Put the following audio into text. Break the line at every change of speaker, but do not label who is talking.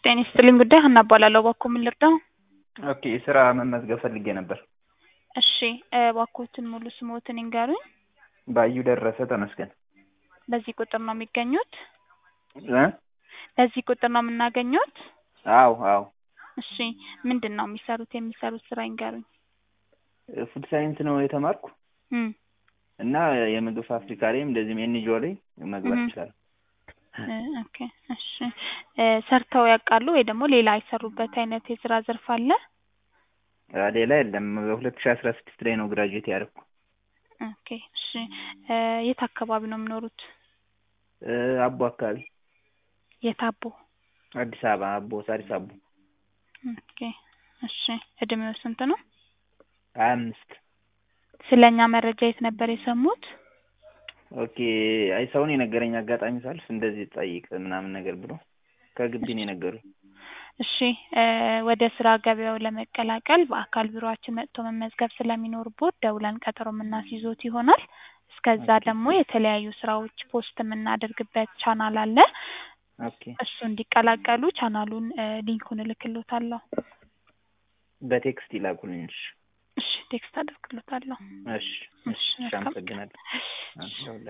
ጤና ይስጥልኝ ጉዳይ ሀና እባላለሁ። እባክዎ ምን ልርዳው?
ኦኬ ስራ መመዝገብ ፈልጌ ነበር።
እሺ እባክዎትን ሙሉ ስምዎትን ይንገሩኝ?
ባዩ ደረሰ ተመስገን።
በዚህ ቁጥር ነው የሚገኙት?
እ
በዚህ ቁጥር ነው የምናገኘዎት?
አዎ አዎ
እሺ ምንድን ነው የሚሰሩት? የሚሰሩት ስራ ይንገሩኝ?
ፉድ ሳይንስ ነው የተማርኩ
እም
እና የምግብ ፋብሪካ ላይም እንደዚህም ኤንጂኦ ላይ መግባት
እም
ይችላል።
እ ኦኬ እሺ እ ሰርተው ያውቃሉ ወይ ደግሞ ሌላ የሰሩበት አይነት የስራ ዘርፍ አለ?
ሌላ የለም። በሁለት ሺ አስራ ስድስት ላይ ነው ግራጁዌት ያደረኩ።
ኦኬ እሺ እ የት አካባቢ ነው የሚኖሩት?
እ አቦ አካባቢ
የት አቦ?
አዲስ አበባ አቦ ሳሪስ አቦ
ኦኬ እሺ እድሜው ስንት ነው?
ሀያ አምስት
ስለ እኛ መረጃ የት ነበር የሰሙት?
ኦኬ አይ ሰውን የነገረኝ አጋጣሚ ሳልፍ እንደዚህ ጠይቅ ምናምን ነገር ብሎ ከግቢ ነው የነገሩኝ።
እሺ እ ወደ ስራ ገበያው ለመቀላቀል በአካል ቢሮአችን መጥቶ መመዝገብ ስለሚኖርቦት ደውለን ቀጠሮ የምናስይዞት ይሆናል። እስከዛ ደግሞ የተለያዩ ስራዎች ፖስት የምናደርግበት ቻናል አለ።
ኦኬ
እሱ እንዲቀላቀሉ ቻናሉን እ ሊንኩን እልክልዎታለሁ።
በቴክስት ይላኩልኝ። እሺ
እሺ ቴክስት አደርግልዎታለሁ።
እሺ
እሺ
እሺ
መልካም
አመሰግናለሁ።
እሺ
አዎ